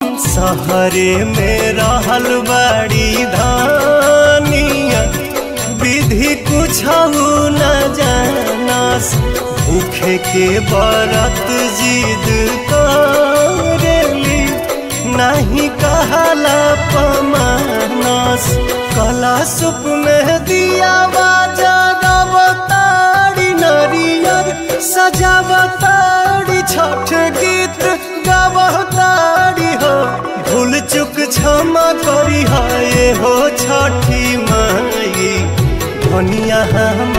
सहरे में रहल बड़ी धानिया विधि कुछ न जानस भूखे के बरत जिद करेली नहीं कहला पमानस कला सुप में दिया जगवतारी नरियर सजावतारी छठ गीत गावतारी हो भूल चुक क्षमा करी है हो छठी माई धनिया हम